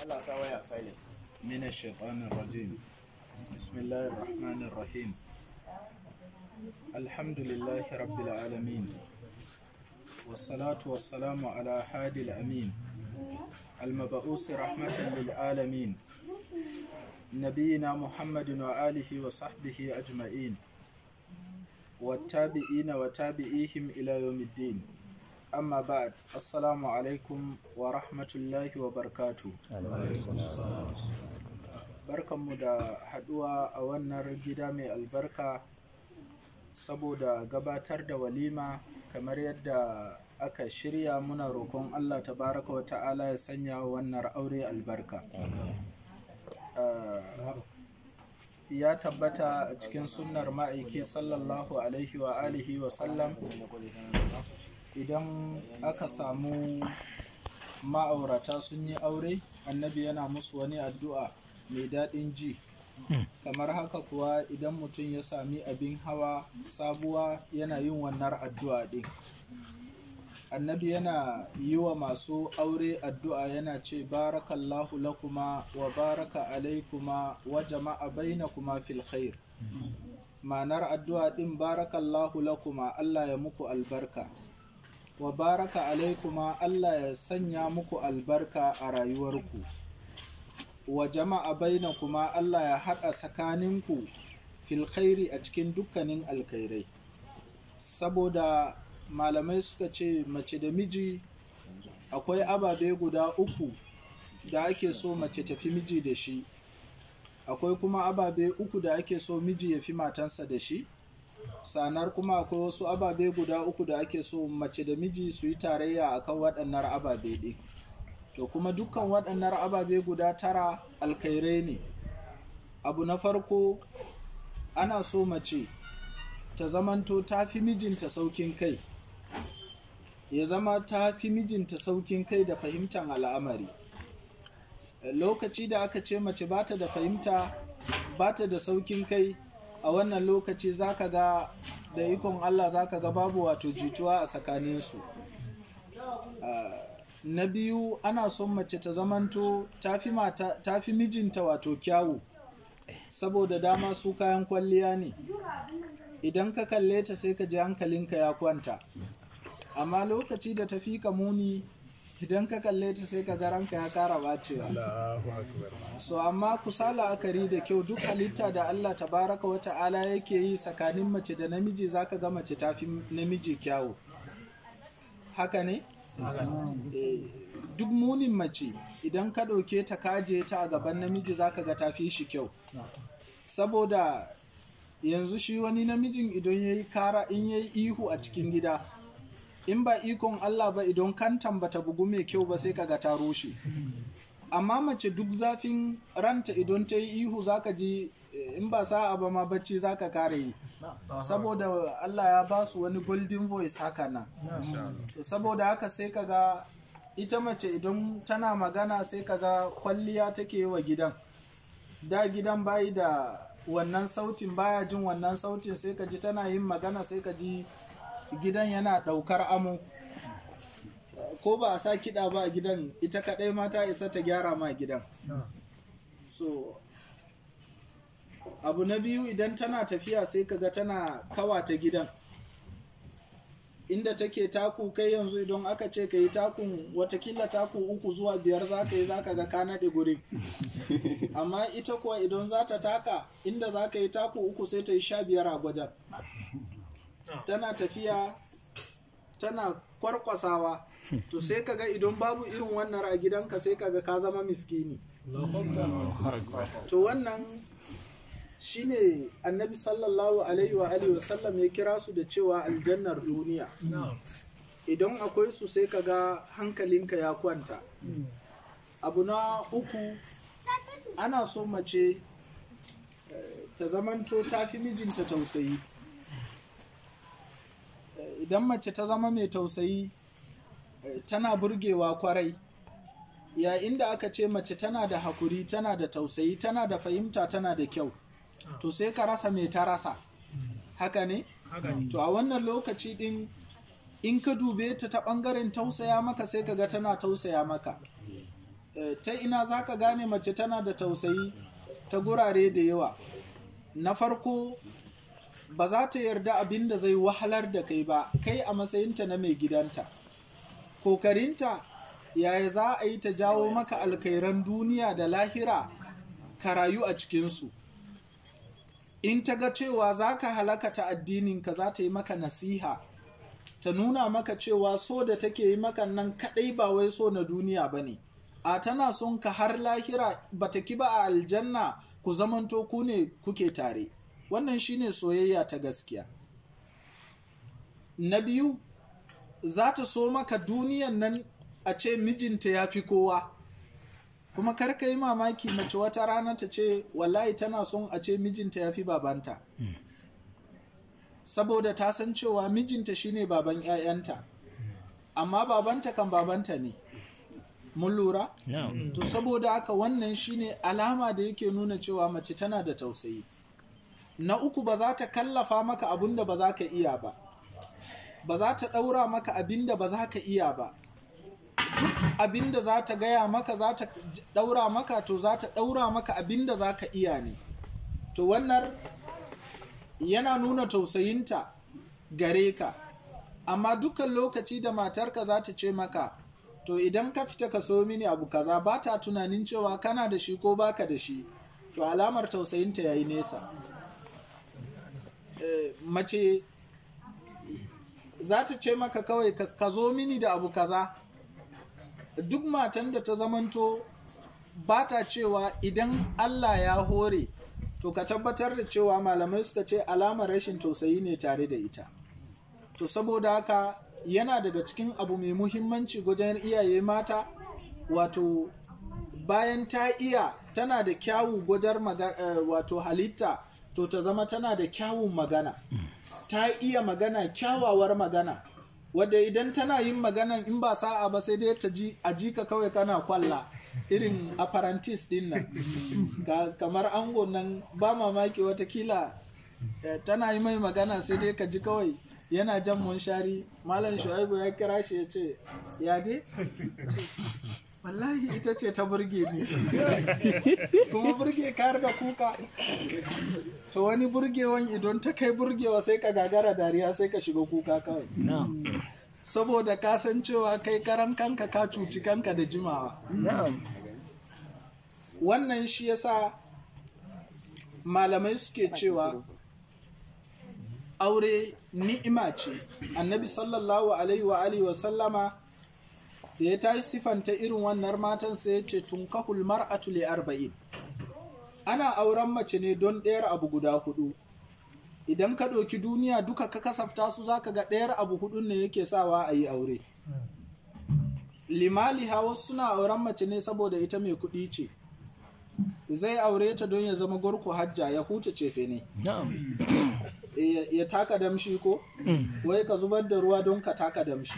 Allah sa waya silent من الشيطان الرجيم بسم الله الرحمن الرحيم الحمد لله رب العالمين والصلاة والسلام على هادي الأمين المبعوث رحمة للعالمين نبينا محمد وآله وصحبه أجمعين والتابعين وتابعيهم إلى يوم الدين أما بعد السلام عليكم ورحمة الله وبركاته barkanmu da haduwa a wannan gida mai albarka saboda gabatar da walima kamar yadda aka shirya muna roƙon allah tabaraka wa ta'ala ya sanya wannan aure albarka Uh, ya tabbata a cikin sunnar ma'aiki sallallahu alaihi wa alihi wa sallam idan aka samu ma'aurata sun yi aure annabi yana musu wani addu'a mai daɗin ji kamar haka kuwa idan mutum ya sami abin hawa sabuwa yana yin wannan addu'a ɗin annabi yana yi wa masu aure addu'a yana ce barakallahu lakuma wa baraka alaikuma wa jama'a bainakuma fil khair ma'anar addu'a ɗin barakallahu lakuma Allah ya muku albarka wa baraka alaikuma Allah ya sanya muku albarka a rayuwarku wa jama'a baina kuma Allah ya haɗa tsakaninku fil khairi a cikin dukkanin alkhairai saboda malamai suka ce mace da miji akwai ababe guda uku da ake so mace tafi miji da shi akwai kuma ababe uku da ake so miji ya fi matansa da shi sanar kuma akwai wasu ababe guda uku da ake so mace da miji su yi tarayya akan waɗannan ababe ɗin to kuma dukkan waɗannan ababe guda tara alkhairai ne abu na farko ana so mace ta zamanto ta fi mijinta saukin kai ya zama ta fi mijinta saukin kai da fahimtar al'amari lokaci da aka ce mace ba ta da fahimta ba ta da saukin kai a wannan lokaci zaka ga da ikon allah zaka ga babu wato jituwa a tsakaninsu na biyu ana son mace ta zamanto ta fi mijinta wato kyawu saboda dama su kayan kwalliya ne idan ka kalle ta sai ka ji hankalinka ya kwanta amma lokaci da ta fi ka muni idan ka kalle ta sai ka ranka ya kara bacewa so amma kusa la'akari da kyau duk halitta da allah tabaraka wa ta'ala yake yi tsakanin mace da namiji zaka ga mace ta fi namiji kyawu haka ne duk munin mace idan ka ɗauke ta kaje ta a gaban namiji zaka ga ta fi shi kyau saboda yanzu shi wani namijin idan ya yi kara in ya yi ihu a cikin gida in ba ikon Allah ba idan kantan bata bugu mai kyau ba sai kaga ta rushe amma mace duk zafin ranta idan ta yi ihu zaka ji in ba sa'a ba ma bacci zaka kare yi saboda Allah ya ba su wani golden voice haka nan saboda haka sai kaga ita mace idan tana magana sai kaga kwalliya take wa gidan da gidan bayi da wannan sautin baya jin wannan sautin sai ka ji tana yin magana sai ka ji gidan yana daukar amo ko ba a sa kiɗa ba a gidan ita kaɗai ma ta isa ta gyara ma gidan so abu na biyu idan tana tafiya sai kaga tana kawata gidan inda take taku kai yanzu idan aka ce ka yi takun watakila taku uku zuwa biyar za ka yi za ka ga ka naɗe gurin amma ita kuwa idan za ta taka inda za ka yi taku uku sai ta yi sha biyar a gwajen tana tafiya tana kwarkwasawa to sai ka ga idan babu irin wannan a gidanka sai ka ga ka zama miskini to wannan shine annabi sallallahu alaihi wa alihi wasallam ya kira su da cewa aljannar duniya idan akwai su sai ka ga hankalinka ya kwanta abu na uku ana so mace ta zamanto ta fi mijinta tausayi idan mace ta zama mai tausayi tana burgewa kwarai yayin da aka ce mace tana da hakuri tana da tausayi tana da fahimta tana da kyau to sai ka rasa mai ta rasa haka ne to a wannan lokaci din in ka dube ta ta ɓangaren tausaya maka sai ka ga tana tausaya maka eh, ta ina za ka gane mace tana da tausayi ta gurare da yawa na farko ba za ta yarda abin da zai wahalar da kai ba kai a matsayinta na mai gidanta kokarinta yaya za a yi ta jawo maka alkairan duniya da lahira ka rayu a cikinsu in ta ga cewa za ka halaka ta addininka za ta yi maka nasiha ta nuna maka cewa so da take yi maka nan kadai ba wai so na duniya ba ne a tana son ka har lahira ba ta ki ba a aljanna ku zamanto ku ne kuke tare wannan shine soyayya ta gaskiya na biyu za ta so maka duniyan nan a ce mijinta ya fi kowa kuma karka yi mamaki mace wata rana ta ce wallahi tana son a ce mijinta ya fi babanta saboda ta san cewa mijinta shine baban 'ya'yanta amma babanta kan babanta ne mun lura to saboda haka wannan shine alama da yake nuna cewa mace tana da tausayi na uku ba za ta kallafa maka abin da ba za ka iya ba ba za ta ɗaura maka abin da ba za ka iya ba abin da za ta gaya maka za ta ɗaura maka to za ta ɗaura maka abin da za ka iya ne to wannan yana nuna tausayinta gare ka amma dukkan lokaci da matarka za ta ce maka to idan ka fita ka so mini abu kaza ba ta tunanin cewa kana da shi ko baka da shi to alamar tausayinta ya yi nesa e, mace za ta ce maka kawai ka zo mini da abu kaza duk matan da ta zamanto ba ta cewa idan allah ya hore to ka tabbatar da cewa malamai suka ce alamar rashin tausayi ne tare da ita to saboda haka yana daga cikin abu mai muhimmanci wajen iyaye mata wato bayan ta iya tana da kyawu gwajar uh, wato halitta to ta zama tana da kyawun magana ta iya magana kyawawar magana wadda idan tana yin maganan in ba sa'a ba sai dai ta ji a jika kawai kana kwalla irin apprentice din nan kamar ango nan ba mamaki watakila tana yi mai magana sai dai ka ji kawai yana jan munshari malam shu'aibu ya kira shi ya ce ya dai wallahi ita ce ta burge ni kuma burge kayar da kuka to wani burgewan idan ta kai burgewa sai ka gagara dariya sai ka shiga kuka kawai saboda ka san cewa kai karan kanka ka cuci kanka da jimawa wannan shi yasa malamai suke cewa aure ni'ima ce annabi sallallahu alaihi wa alihi wa sallama da ya tashi sifanta irin wannan matan sai ya ce tunkahul mar'atu li arba'in ana auren mace ne don ɗayar abu guda hudu idan ka ɗauki duniya duka ka kasafta su zaka ga ɗayar abu hudun ne yake sawa a yi aure limali hawa suna auren mace ne saboda ita mai kuɗi ce zai aure ta don ya zama gorko hajja ya huce cefe ne ya taka damshi ko wai ka zubar da ruwa don ka taka damshi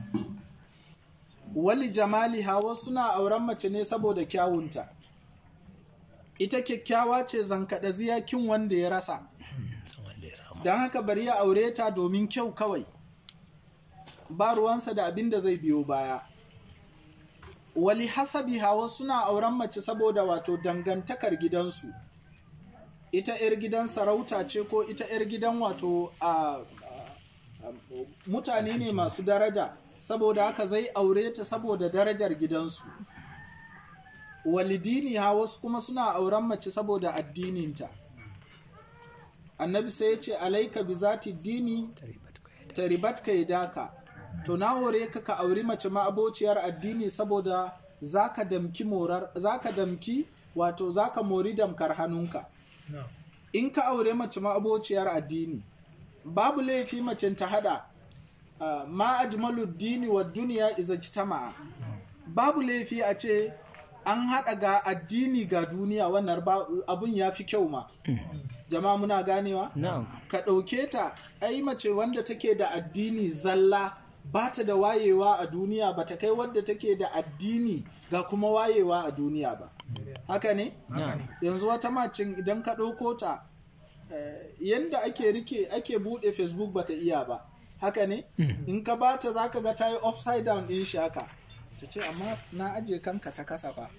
wali jamali hawa suna auren mace ne saboda kyawunta ita kyakkyawa ce zankaɗa ziyakin wanda ya rasa don haka bari ya aure ta domin kyau kawai ba ruwansa da abin da zai biyo baya wali hasabi hawa suna auren mace saboda wato dangantakar gidansu ita 'yar gidan sarauta ce ko ita 'yar gidan wato a mutane ne masu daraja saboda haka zai aure ta saboda darajar gidansu walidini ha wasu kuma suna auren mace saboda addininta annabi sai ya ce alaika bi zati dini taribat ka daka to na hore ka ka auri mace ma'abociyar addini saboda zaka damki morar zaka damki wato zaka mori damkar hannunka in ka aure mace ma'abociyar addini babu laifi macen ta hada uh, ma ajmalu dini wa duniya iza jitama'a babu laifi a ce an hada ga addini ga duniya wannan abun ya fi kyau ma jama'a muna ganewa na'am ka ɗauke ta ai mace wanda take da addini zalla ba ta da wayewa a duniya ba ta kai wadda take da addini ga kuma wayewa a duniya ba haka ne na'am yanzu wata macin idan ka ɗauko ta eh, yanda ake rike ake buɗe facebook ba ta iya ba haka ne in ka bata za ka ga ta yi upside down ɗin shi haka ta ce amma na aje kanka ta kasa fa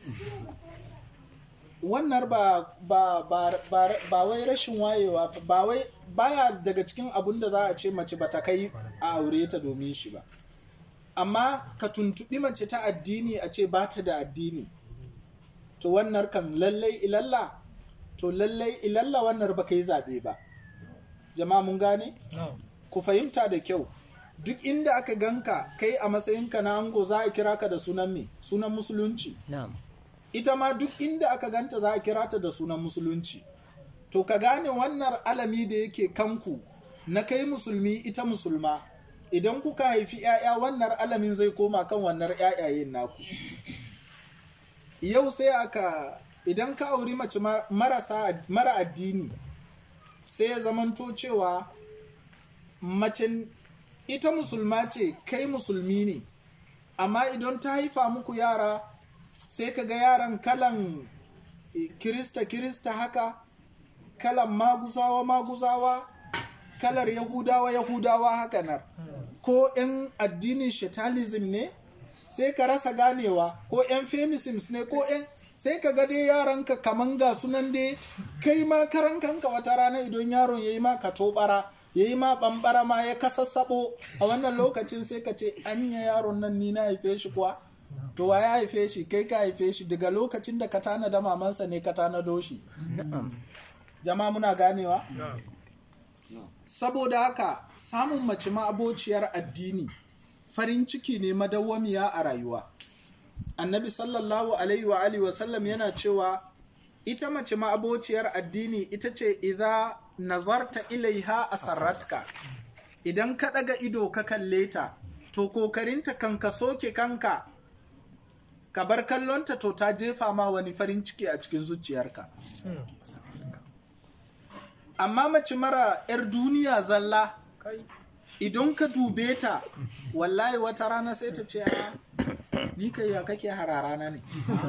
wannan ba ba ba ba, ba wai rashin wayewa ba wai baya daga cikin abun da za a ce mace ba ta kai a aure ta domin shi ba amma ka tuntuɓi mace ta addini a ce ba ta da addini to wannan kan lallai ilalla to lallai ilalla wannan ba ka yi zaɓe ba jama'a mun gane ku fahimta da kyau duk inda aka ganka kai a matsayinka na ango za a kira ka da sunan me sunan musulunci na'am ita ma duk inda aka ganta za a kira ta da sunan musulunci to ka gane wannan alami da yake kanku na kai musulmi ita musulma idan kuka haifi 'ya'ya wannan alamin zai koma kan wannan 'ya'yayen naku yau sai aka idan ka auri mace mar- marasa mara addini sai ya zamanto cewa mace ita musulma ce kai musulmi ne amma idan ta haifa muku yara sai ka ga yaran kalan eh, kirista kirista haka kalan maguzawa maguzawa kalar yahudawa yahudawa haka nan ko 'yan addinin shetalism ne sai ka rasa ganewa ko 'yan feminisms ne ko 'yan sai ka ga dai yaranka kaman ga sunan dai kai ma karan kanka wata rana idan yaron ya yi ma ka tobara ya yi ma bambara ma ya kasassabo a wannan lokacin sai ka ce anya yaron nan ni na haife shi kuwa to wa ya haife shi kai ka haife shi daga lokacin da ka tanada mamansa ne ka tanado shi jama'a muna ganewa saboda haka samun mace ma'abociyar addini farin ciki ne madawwamiya a rayuwa annabi sallallahu alaihi wa alihi wasallam yana cewa ita mace ma'abociyar addini ita ce idza nazarta ilaiha asarratka idan ka daga ido ka kalle ta to kokarinta kan ka soke kanka ka bar kallonta to ta jefa ma wani farin ciki a cikin zuciyarka amma mace mara 'yar duniya zalla idan ka dube ta wallahi wata rana sai ta ce a ni kai ya kake hararana ne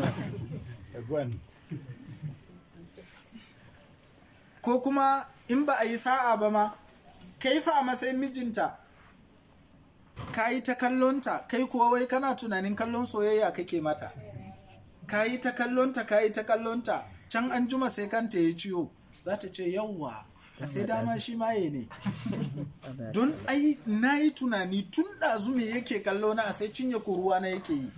ko kuma in ba a yi sa'a ba ma kai fa a matsayin mijinta ka yi ta kallonta kai kuwa wai kana tunanin kallon soyayya kake mata ka yi ta kallonta ka yi ta kallonta can an juma sai kanta ya ciwo za ta ce yawwa a sai dama shi maye ne don ai na yi tunani tun ɗazu me yake kallo na a sai cinye kuruwa na yake yi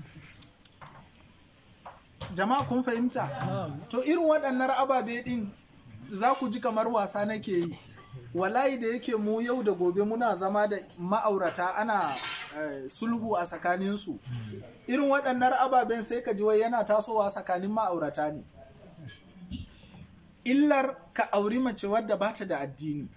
jama'a kun fahimta to irin waɗannan ababe ɗin za ku ji kamar wasa nake yi wallahi da yake mu yau da gobe muna zama da ma'aurata ana eh, sulhu a tsakaninsu irin waɗannan ababen sai ka ji wai yana tasowa tsakanin ma'aurata ne illar ka auri mace wadda bata da addini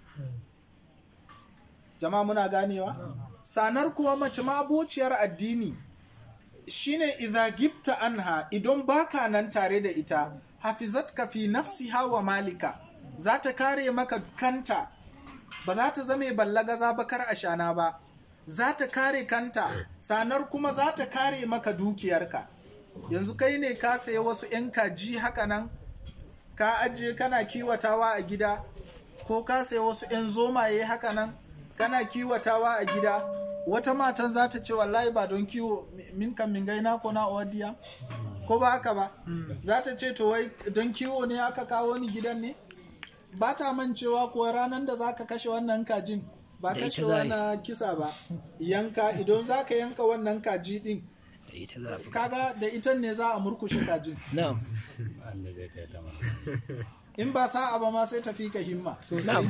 jama'a muna ganewa sanar kuwa mace ma'abociyar addini shine idza gibta anha idan baka nan tare da ita hafizatka fi nafsiha wa malika za ta kare maka kanta ba za ta zame ballagaza bakar ashana ba za ta kare kanta sanar kuma za ta kare maka dukiyarka yanzu kai ne ka sayi wasu 'yan kaji haka nan ka ajiye kana kiwatawa a gida ko ka sayi wasu 'yan zomaye haka nan kana kiwatawa a gida wata matan za ta ce wallahi ba don kiwo min kan min gaina ko na odiya ko ba haka ba za ta ce to wai don kiwo ne aka kawo ni gidan ne ba ta mancewa kuwa ranar da za ka kashe wannan kajin ba Da ita kashe za a yi. na kisa ba yanka idan za ka yanka wannan kaji din da ita za a buga kaga da ita ne za a murkushe kajin na'am Allah zai kai ta mana. in ba sa'a ba ma sai tafi ka himma na'am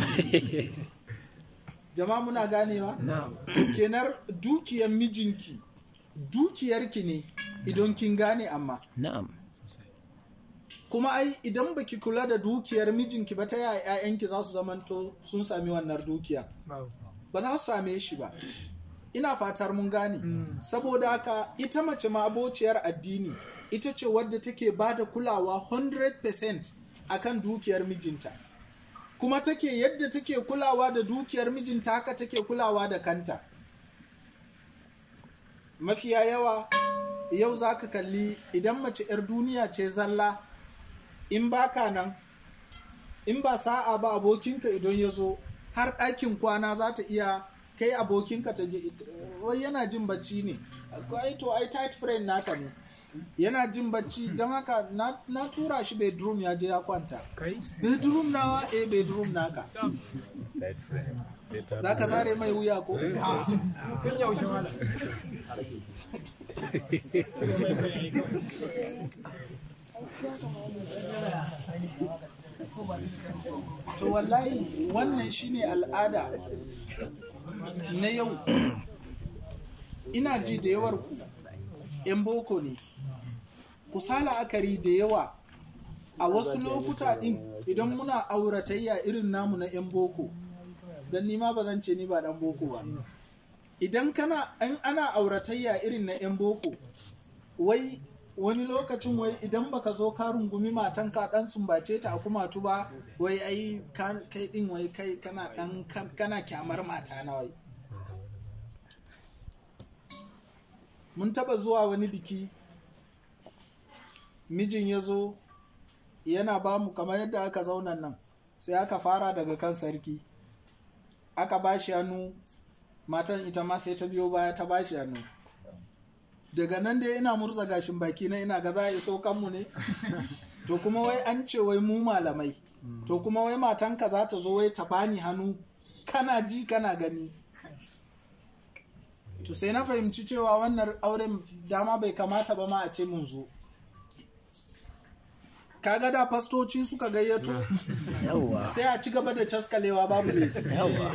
jama'a muna ganewa na'am kenar dukiyar mijinki dukiyarki ne idan kin gane amma na'am kuma ai idan baki kula da dukiyar mijinki ba ta yaya 'ya'yanki za su zamanto sun sami wannan dukiya ba za su same shi ba ina fatar mun gane saboda haka ita mace ma abociyar addini ita ce wadda take ba da kulawa 100% akan dukiyar mijinta kuma take yadda take kulawa da dukiyar mijinta haka take kulawa da kanta mafiya yawa yau za ka kalli idan mace 'yar duniya ce zalla in baka nan in ba sa'a ba abokinka idan ya zo har ɗakin kwana za ta iya kai abokinka ta je wai yana jin bacci ne ai to ai tight friend naka ne yana jin bacci don haka na, na tura shi bedroom ya je ya kwanta bedroom nawa eh bedroom naka za ka sare mai wuya ko tun yaushe wala to wallahi wannan shine al'ada na yau ina ji da yawar ku 'yan boko ne ku sa la'akari da yawa a wasu lokuta din idan muna auratayya irin namu na 'yan boko don nima ba zan ce ni ba dan boko ba idan kana an ana auratayya irin na 'yan boko wai wani lokacin wai idan baka zo ka rungumi matan ka dan sumbace ta a kumatu ba wai ai ka- kai din wai kai kana dan kan- kana kyamar mata na wai mun taba zuwa wani biki mijin ya zo yana ba mu kamar yadda aka zauna nan sai aka fara daga kan sarki aka ba shi hannu matan ita ma sai ta biyo baya ta ba shi hannu daga nan dai ina murza gashin baki na ina ga za a iso kanmu ne to kuma wai an ce wai mu malamai to kuma wai matanka za ta zo wai ta bani hannu kana ji kana gani to sai na fahimci cewa wannan auren dama bai kamata ba ma a ce mun zo kaga da fastoci suka gayyato yawwa sai a ci gaba da caskalewa babu ne yawwa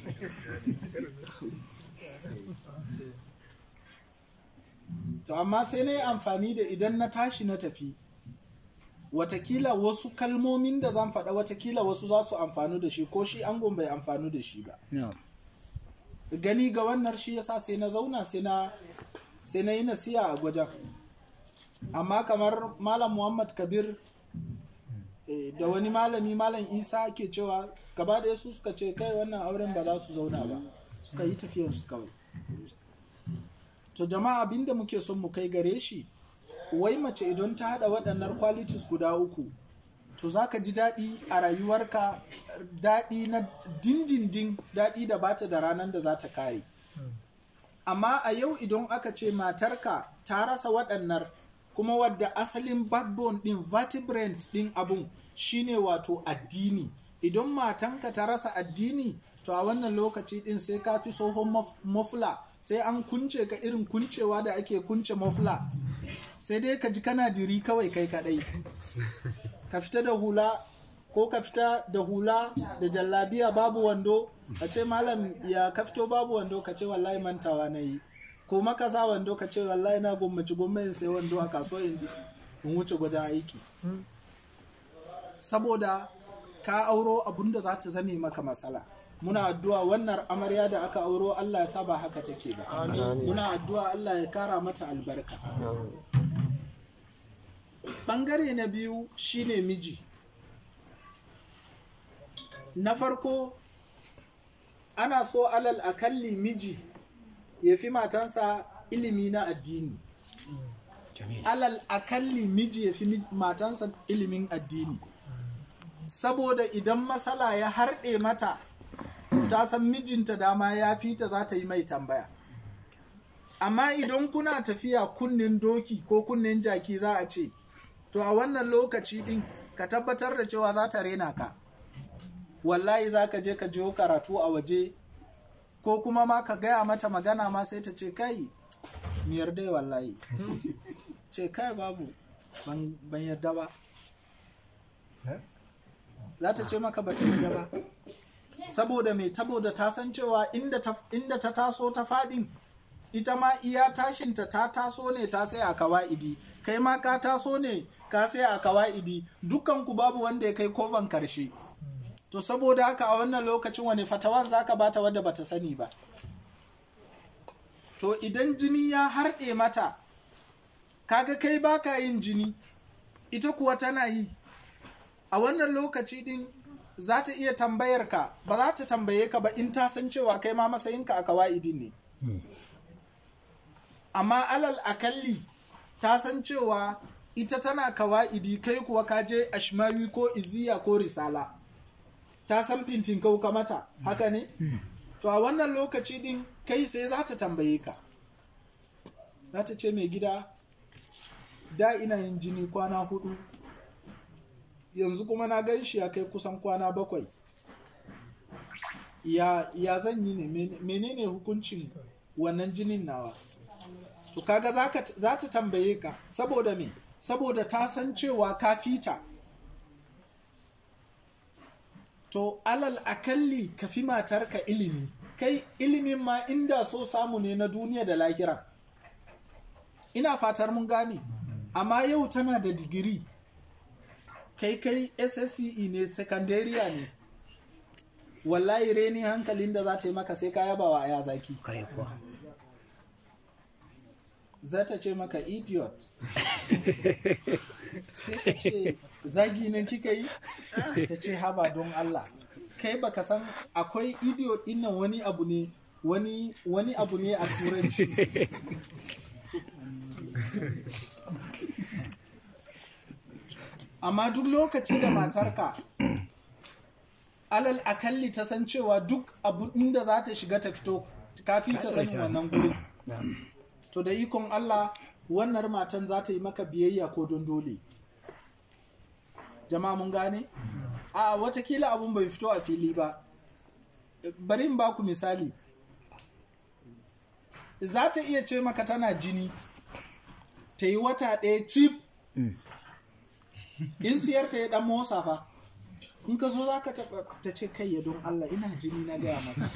to amma sai na yi amfani da idan na tashi na tafi watakila wasu kalmomin da zan faɗa watakila wasu za su amfanu da shi ko shi angon bai amfanu da shi ba na'am gani ga wannan shi yasa sai na zauna sai na sai na yi nasiya a gwajen amma kamar malam muhammad kabir eh, da wani malami malam isa ke cewa gaba da su suka ce kai wannan auren ba za su zauna ba suka yi tafiyansu kawai to jama'a abinda muke son mu kai gare shi wai mace idan ta hada waɗannan qualities guda uku to za ka ji daɗi a rayuwarka daɗi na dindindin daɗi da bata da ranar da za ta kare amma a yau idan aka ce matarka ta rasa waɗannan kuma wadda asalin backbone ɗin vertebrate ɗin abun shine wato addini idan matanka ta rasa addini to a wannan lokaci ɗin sai ka fi tsohon maf- mafula sai an kunce ka irin kuncewa da ake kunce mafula sai dai ka ji kana diri kawai kai kadai ka fita da hula ko ka fita da hula da jallabiya babu wando ka ce malam ya ka fito babu wando ka ce wallahi mantawa na yi ko maka sa wando ka ce wallahi na gwammaci gwamnati sai wando a kasuwa in in wuce gudan aiki saboda ka auro abun da za ta zame maka matsala muna addu'a wannan amarya da aka auro Allah ya sa ba haka take ba muna addu'a Allah ya kara mata albarka ɓangare na biyu shine miji na farko ana so alal akalli miji ya fi matansa ilimi na addini jamil alal akalli miji ya fi mi- matansa ilimin addini saboda idan matsala ya harɗe mata ta san mijinta dama ya fita za ta yi mai tambaya amma idan kuna tafiya kunnen doki ko kunnen jaki za a ce to a wannan lokaci din ka tabbatar da cewa za ta rena ka wallahi za ka je ka jiyo karatu a waje ko kuma ma ka gaya mata magana ma sai ta ce kai mi yarda wallahi ce kai babu ban ban yarda ba za ta ce maka ba ta yarda ba saboda mai saboda ta san cewa inda ta, inda ta taso ta fadin ita ma iya tashinta ta taso ne ta sai a kawa'idi kai ma ka taso ne ka sai a kawa'idi dukanku babu wanda ya kai kofan karshe to saboda haka a wannan lokacin wani fatawan zaka bata wadda bata sani ba to idan jini ya harɗe mata kaga kai baka yin jini ita kuwa tana yi a wannan lokaci din za ta iya tambayar ka ba za ta tambaye ka ba in ta san cewa kai ma matsayinka a kawa'idin ne amma alal akalli ta san cewa ita tana kawa'idi kai kuwa ka je ashmawi ko iziya ko risala ta san fintin kauka mata haka ne to a wannan lokaci din kai sai za ta tambaye ka za ta ce mai gida da ina yin jini kwana hudu yanzu kuma na gan shi ya kai kusan kwana bakwai ya, ya zan yi ne Men- menene hukuncin wannan jinin nawa to kaga zaka- za ta tambaye ka saboda me saboda ta san cewa ka fita to alal akalli ka fi matarka ilimi kai ilimin ma inda so samu ne na duniya da lahira ina fatar mun gane amma yau tana da digiri kai kai ssce ne secondariya ne wallahi reni hankalin da za ta yi maka sai ka yaba wa aya zaki Kare kuwa. za ta ce maka idiot sai ka ce zagi ne kika yi ta ce haba don Allah kai baka san akwai idiot din nan wani abu ne wani wani abu ne a turanci amma duk lokaci da matarka alal akalli ta san cewa duk abu inda za ta shiga ta fito kafin ta sanin wannan gurin Na'am. to da ikon Allah wannan matan za ta yi maka biyayya ko don dole jama'a mun gane a watakila abun bai fito a fili ba bari in baku misali za ta iya ce maka tana jini ta yi wata ɗaya cif in siyar ta ya ɗan motsa fa in ka zo za ka taɓa ta ce kai ya don Allah ina jini na gaya maka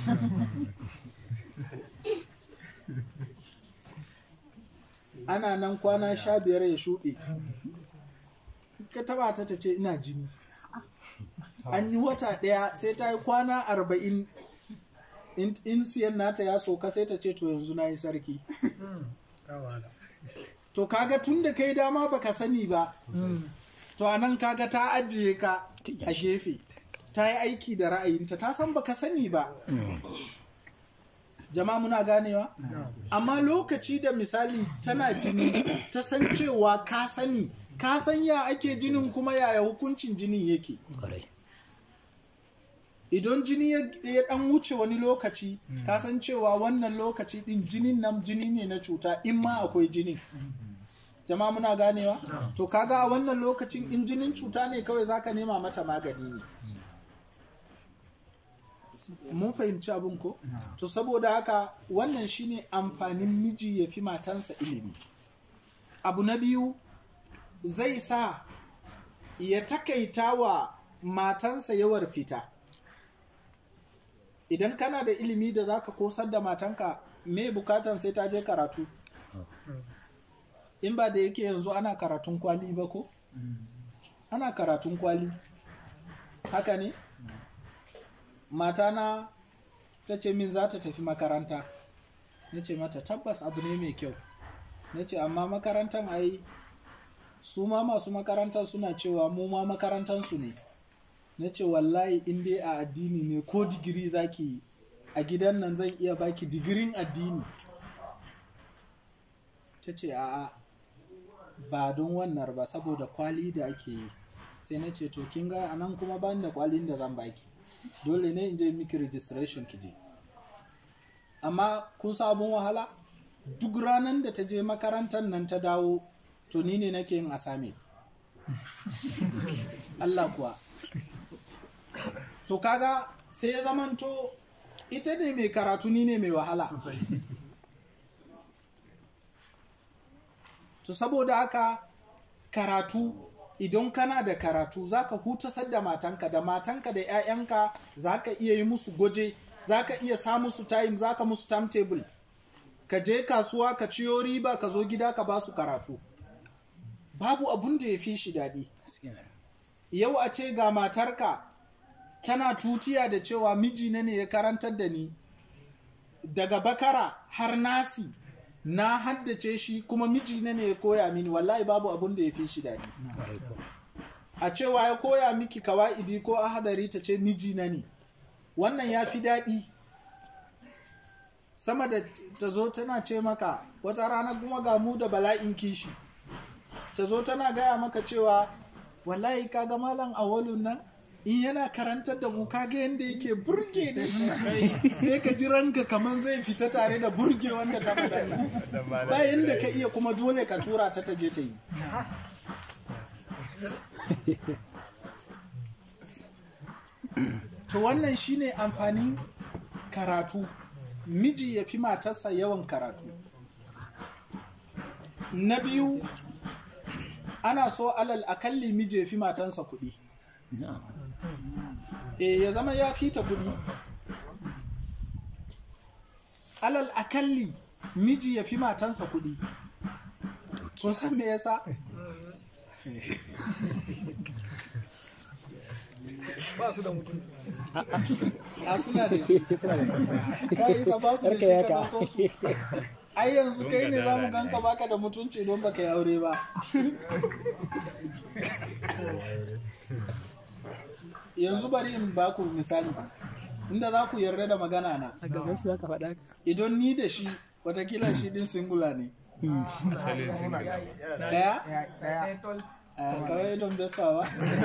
ana nan kwana sha biyar ya shuɗe ka taba ta ta ce ina jini an yi wata ɗaya sai ta yi kwana arba'in in in siyan nata ya soka sai ta ce to yanzu na yi sarki to kaga tun da kai dama baka sani ba to anan kaga ta ajiye ka a gefe ta yi aiki da ra'ayinta ta san baka sani ba jama'a muna ganewa amma lokaci da misali tana jini ta san cewa ka sani ka san ya ake jinin kuma yaya hukuncin jinin yake Kwarai. idan jini ya ya dan wuce wani lokaci ka san cewa wannan lokaci din jinin nan jini ne na cuta in ma akwai jinin jama'a muna ganewa to kaga a wannan lokacin in jinin cuta ne kawai zaka nema mata magani ne mun fahimci abin ko to saboda haka wannan shine amfanin miji ya fi matansa ilimi abu na biyu zai sa ya takaita wa matansa yawar fita idan kana da ilimi da zaka kosar da matanka me bukatan sai ta je karatu in ba da yake yanzu ana karatun kwali ba ko ana karatun kwali haka ne matana ta ce min za ta tafi makaranta na ce mata tabbas abu ne mai kyau na ce amma makarantar ai su ma masu makarantar suna cewa mu ma makarantarsu ne na ce wallahi in dai a addini ne ko digiri zaki yi a gidan nan zan iya baki digirin addini ta ce a'a ba don wannan ba saboda kwali da ake yi sai na ce to kin ga anan kuma ban da kwalin da zan baki dole ne in je miki registration ki je amma kun sabon wahala duk ranar da ta je makarantar nan ta dawo to ni ne nake yin assignment Allah kuwa to kaga sai ya zamanto ita ne mai karatu ni ne mai wahala to saboda haka karatu idan kana da karatu zaka hutasar da matanka da matanka da 'ya'yanka zaka iya yi musu gwaje zaka iya sa musu time zaka musu timetable ka je kasuwa ka ciyo riba ka zo gida ka ba su karatu babu abun da ya fi shi daɗi Gaskiya. yau a ce ga matarka tana tutiya da cewa mijina ne ya karantar da ni daga bakara har nasi na haddace shi kuma mijina ne ya koya mini wallahi babu abun da ya fi shi daɗi Kwarai kuwa. a cewa ya koya miki kawa'idi ko ahadari ta ce mijina ne wannan ya fi daɗi sama da ta zo tana ce maka wata rana kuma ga mu da bala'in kishi ta zo tana gaya maka cewa wallahi kaga malam awalun nan in yana karantar da mu kaga yadda yake burge da sai ka ji ranka kamar zai fita tare da burge wanda ta faɗa nan. ba yadda ka iya kuma dole ka tura ta ta je ta yi to wannan shine amfanin karatu miji ya fi matarsa yawan karatu na biyu ana so alal akalli miji ya fi matansa kuɗi e ya zama ya fita kuɗi alal akalli miji ya fi matansa kuɗi kun san me yasa ba su da mutum a suna da shi ka isa ba su da shi ka ɗauko su ai yanzu kai ne za mu ganka baka da mutunci don baka yi aure ba yanzu bari in baku misali inda za ku yarda da magana na a gaban su aka faɗa ka idan ni da shi watakila shi din singula ne asalin single daya ɗaya a kawai don besawa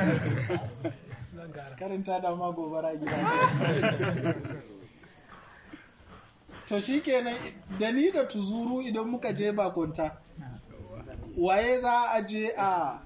karanta da ma gobara gida to shi kenan da ni da tuzuru idan muka je bakonta waye za a je a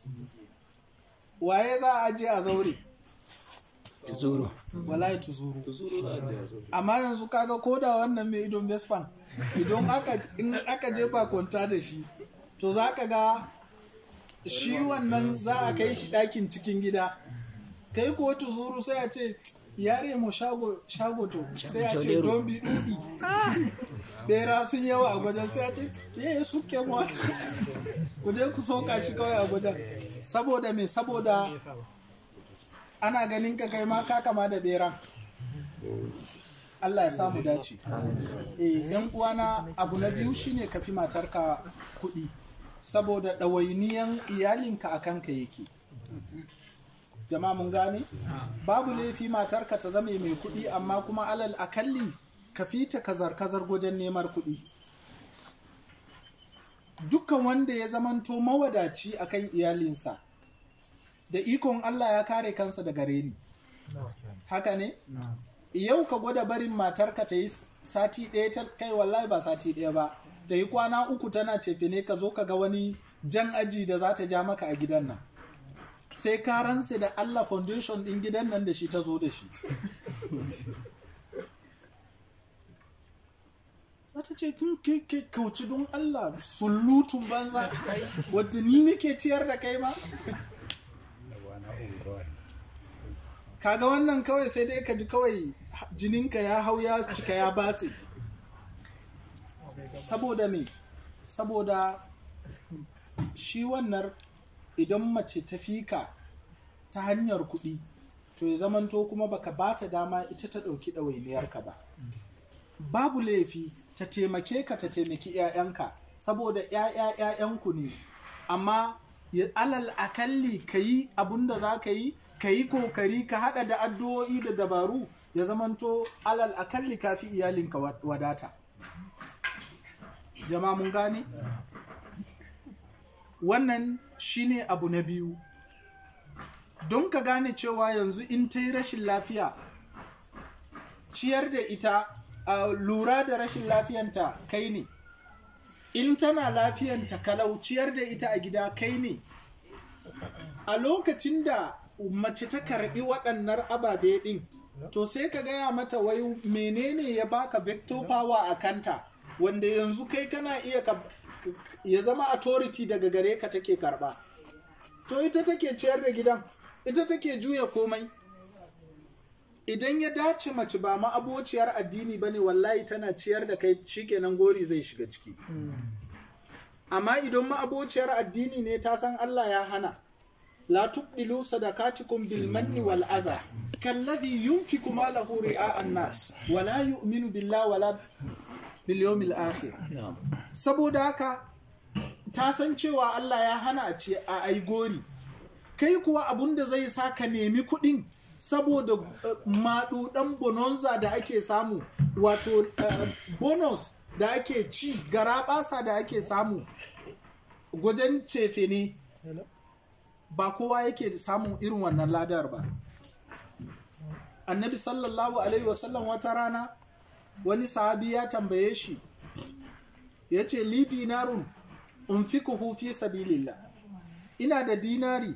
waye za a je a zaure tuzuru wallahi tuzuru amma yanzu kaga koda wannan mai idon vespan idan aka in aka je bakonta da shi to za ka ga shi wannan za a kai shi ɗakin cikin gida kai ko tuzuru sai a ce yare mu shago shago to sai a ce Jolero. don bi dudi bera sun yawa a gwajen sai a ce ye suke mu ku je ku soka shi kawai a gwajen saboda me saboda ana ganin ka kai ma ka kama da beran Allah ya samu dace eh yan uwana abu na biyu shine ka fi matarka kuɗi saboda ɗawainiyan iyalinka a kanka yake jama'a mun gane babu laifi matarka ta zame mai kuɗi amma kuma alal akalli ka fita kazar-kazar wajen neman kuɗi dukkan wanda ya zamanto mawadaci akan iyalinsa da ikon Allah ya kare kansa daga reni haka ne yau ka gwada barin matarka ta yi sati ɗaya ta kai wallahi ba sati ɗaya ba ta yi kwana uku tana cefe ne ka zo ka ga wani jan aji da za ta ja maka a gidan nan sai ka ransa da Allah foundation ɗin gidan nan da shi ta zo da shi za ta ce "Kin- ke ke kauci don Allah sullutun banza wadda ni nake ciyar da kai ma kwana uku kawai kaga wannan kawai sai dai ka ji kawai jininka ya hau ya cika ya base saboda me saboda shi wannan idan mace ta fika ta hanyar kuɗi to ya zamanto kuma baka bata dama ita ta ɗauki ɗawainiyarka ba babu laifi ta taimake ka ta taimaki 'ya'yanka saboda 'ya'ya 'ya'yanku ne amma ya alal akalli ka yi abun da za ka yi ka yi kokari ka hada da addu'o'i da dabaru ya zamanto alal akalli ka fi iyalinka wa- wadata jama'a mun gane wannan shine abu na biyu don ka gane cewa yanzu in ta yi rashin lafiya ciyar da ita a lura da rashin lafiyanta kai ne in tana lafiyanta kalau ciyar da ita a gida kai ne a lokacin da mace ta karbi waɗannan ababe ɗin to sai ka gaya mata wai menene ya baka vector power a kanta wanda yanzu kai kana iya ka ya zama authority daga gare ka take karba to ita take ciyar da gidan ita take juya komai idan ya dace mace ba ma abociyar addini ba ne wallahi tana ciyar da kai shikenan gori zai shiga ciki amma idan ma abociyar addini ne ta san Allah ya hana la tubdilu sadaqatikum bil manni wal adha kalladhi yunfiqu malahu ri'a an-nas wa la yu'minu billahi wala bil yawmil akhir saboda haka ta san cewa Allah ya hana a ce a ai gori kai kuwa abun da zai sa ka nemi kuɗin saboda uh, maɗuɗan bononza da ake samu wato uh, bonus da ake ci garaɓasa da ake samu gwajen cefe ne ba kowa yake samun irin wannan ladar ba annabi sallallahu alaihi wasallam wata rana wani sahabi ya tambaye shi ya ce li dinarun unfikuhu fi sabilillah ina da dinari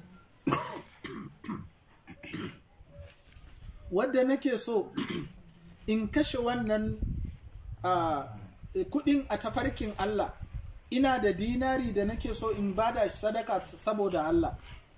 wadda nake so in kashe wannan uh, kudin a tafarkin Allah ina da dinari da nake so in bada shi sadaka saboda Allah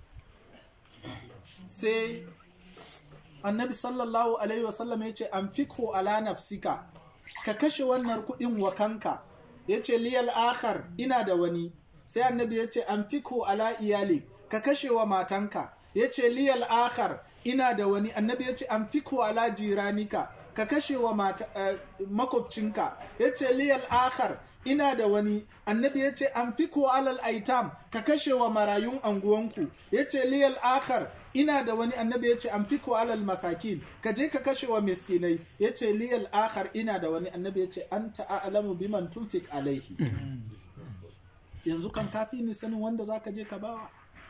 sai annabi sallallahu alaihi wasallam ya ce an fikho ala nafsika ka kashe wannan kudin wa kanka ya ce liyal akhar ina da wani sai annabi ya ce an fikho ala iyali ka kashe wa matanka ya ce liyal akhar ina da wani annabi ya ce an fikho ala jiranika ka kashe wa mata, uh, makwabcinka ya ce liyal akhar ina da wani annabi ya ce an fiko alal aitam ka kashe wa marayun anguwanku ya ce liyal akhar ina da wani annabi ya ce an fiko alal masakin ka je ka kashe wa miskinai ya ce liyal akhar ina da wani annabi ya ce an ta'alamu biman tunfik alaihi yanzu kan kafi ni sanin wanda za ka je ka bawa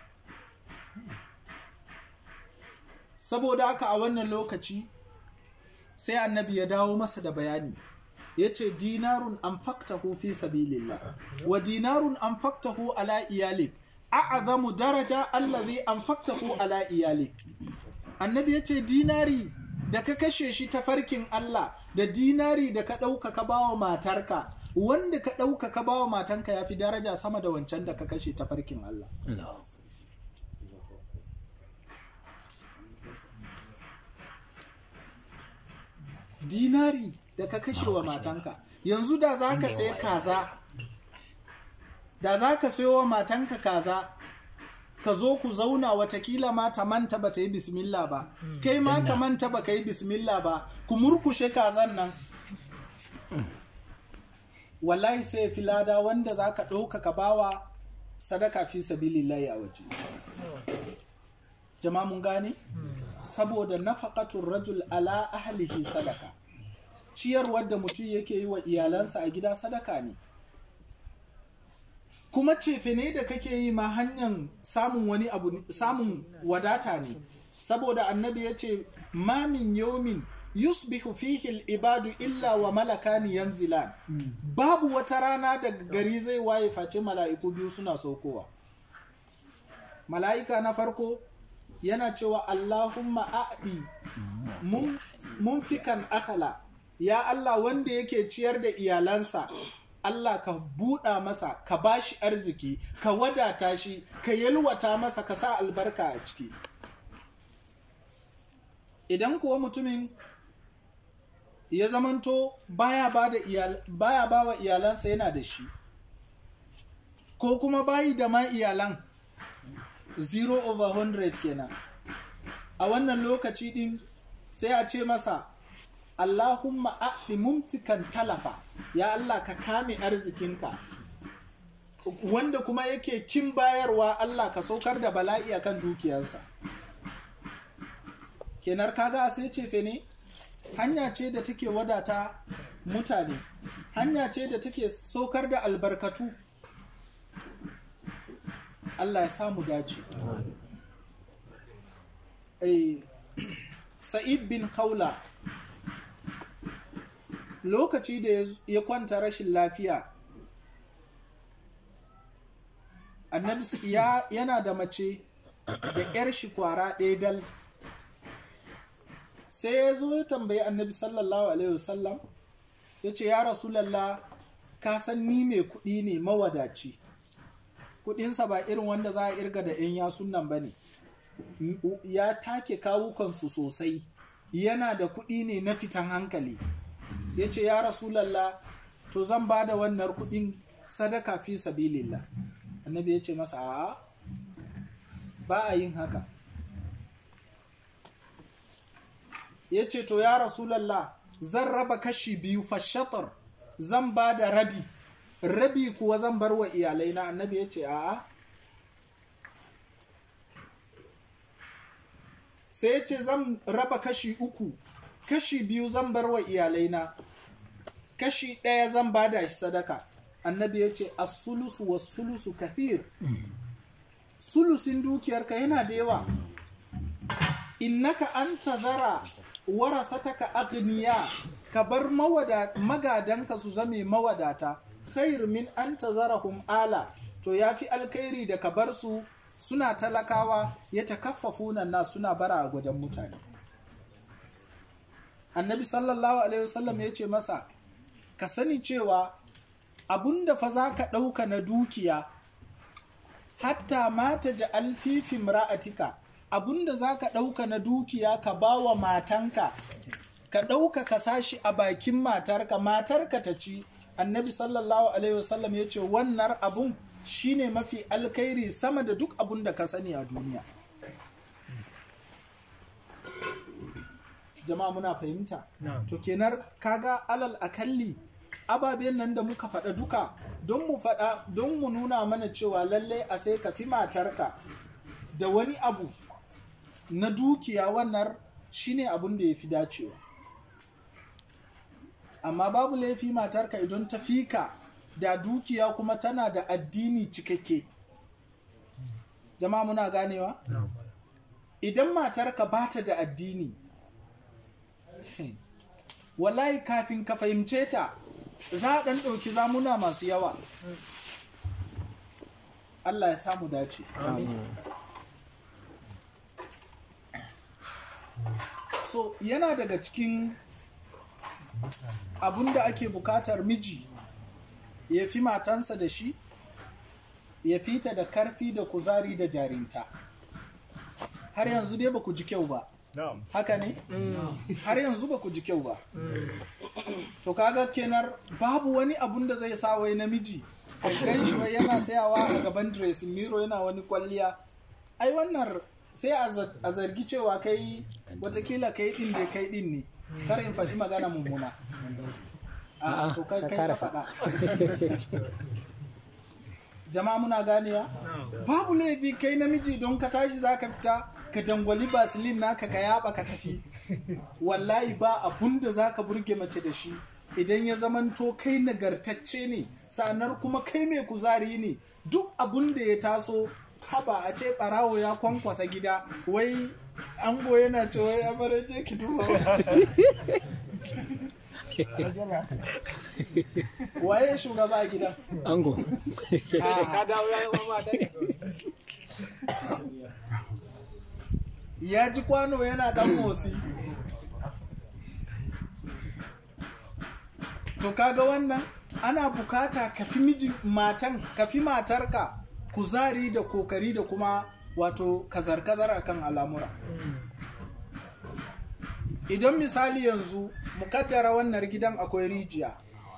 saboda haka a wannan lokaci sai annabi ya dawo masa da bayani ya ce dinarun an faktahu fi sabilillah wa dinarun an faktahu ala iyalik a'azamu daraja allazi an faktahu ala iyalik annabi ya ce dinari da ka kashe shi ta farkin Allah da dinari da ka ɗauka ka bawa matarka wanda ka ɗauka ka bawa matanka ya fi daraja sama da wancan da ka kashe ta farkin Allah dinari da ka kashe wa matanka yanzu da za ka sai kaza da za ka sayo wa matanka kaza ka zo ku zauna watakila ma ta manta ba ta yi bismillah ba kai ma ka manta ba ka yi bismillah ba ku murkushe kazan nan wallahi sai fi lada wanda za ka ɗauka ka bawa sadaka fi sabilillahi a waje jama mun gane saboda nafaqatul rajul ala ahlihi sadaka ciyarwar da mutum yake yi wa iyalansa a gida sadaka ne kuma cefe ne da kake yi ma hanyar samun wani abu samun wadata ne saboda annabi ya ce mamin yomin yusbihu fihi al-ibadu illa wa malakani yanzilan babu wata rana da gari zai waye face mala'iku biyu suna saukowa mala'ika na farko yana cewa Allahumma a'di mun fikan akala ya Allah wanda yake ciyar da iyalansa Allah ka buɗa masa ka bashi arziki ka wadata shi ka yalwata masa ka sa albarka a ciki idan kuwa mutumin ya zamanto baya ba da iyal, baya ba wa iyalansa yana da shi ko kuma bayi da ma iyalan 0 over 100 kenan a wannan lokaci din sai a ce masa Allahumma a'li mumsikan talafa ya Allah ka kame arzikinka wanda kuma yake kin bayarwa Allah ka saukar da bala'i akan dukiyarsa kenar kaga sai ce ne hanya ce da take wadata mutane hanya ce da take saukar da albarkatu Allah ya samu dace Sa'id bin Khawla lokaci da ya kwanta rashin lafiya annabi ya yana da mace da 'yar shi kwara ɗaya dal sai ya zo ya tambayi annabi sallallahu alaihi wasallam ya ce ya rasulallah ka san ni mai kuɗi ne mawadaci kuɗinsa ba irin wanda za a irga da 'yan yasun nan ba ne ya take kawukansu sosai yana da kuɗi ne na fitan hankali ya ce ya rasulallah to zan ba da wannan kuɗin sadaka fi sabilillah annabi ya ce masa a ba a yin haka ya ce to ya rasulallah zan raba kashi biyu fashatar zan ba da rabi rabi kuwa zan bar wa iyalai na annabi ya ce a'a sai ya ce zan raba kashi uku kashi biyu zan bar wa iyalai na kashi ɗaya zan ba da shi sadaka annabi ya ce asulusu wa sulusu kafir sulusin dukiyarka yana da yawa innaka an tazara warasataka agniya ka bar mawada magadanka su zame mawadata khair min an tazarahum ala to yafi alkhairi da ka bar su suna talakawa ya takaffafuna na suna bara a gwajen mutane annabi sallallahu alaihi wasallam ya ce masa ka sani cewa abunda fa za ka ɗauka na dukiya hatta mata ji alfifin ra'atika abunda za ka ɗauka na dukiya ka ba wa matanka ka ɗauka ka sashi a bakin matarka matarka ta ci annabi sallallahu alaihi wasallam ya ce wannan abun shine mafi alkhairi sama da duk abun da ka sani a duniya jama'a muna fahimta to kenan kaga alal akalli ababen nan da muka faɗa duka don mu faɗa don mu nuna mana cewa lallai a sai ka fi matarka da wani abu na dukiya wannan shine abun da ya fi dacewa amma babu laifi matarka idan ta fika da dukiya kuma tana da addini cikakke jama'a muna ganewa idan matarka ba ta da addini wallahi kafin ka fahimce ta za a ɗan ɗauki zamuna masu yawa Allah ya samu dace so yana daga cikin abun da ake bukatar miji ya fi matansa da shi ya fita da karfi da kuzari da jarinta har yanzu dai ba ku ji kyau ba haka ne har yanzu ba ku ji kyau ba to kaga kenar babu wani abun da zai sa wai namiji gan shi wai yana sayawa a gaban dressing mirror yana wani kwalliya ai wannan sai a zargi cewa kai watakila kai din da kai din ne kar in faɗi magana mummuna a to kai kai ka faɗa jama'a muna ganewa babu laifi kai namiji don ka tashi zaka fita ka dangwali basilin naka ka yaba ka tafi wallahi ba abun da zaka burge mace da shi idan ya zamanto kai nagartacce ne sa'annan kuma kai mai kuzari ne duk abun da ya taso haba a ce barawo ya kwankwasa gida wai ango yana ce wai amaraje ki duba waye shugaba a gidan ango ka dawo ya yi wa mata ya ji kwano yana dan motsi to kaga wannan ana bukata ka fi mijin matan ka fi matarka kuzari da kokari da kuma wato kazar-kazar akan al'amura idan misali yanzu mukaddara wannan gidan akwai rijiya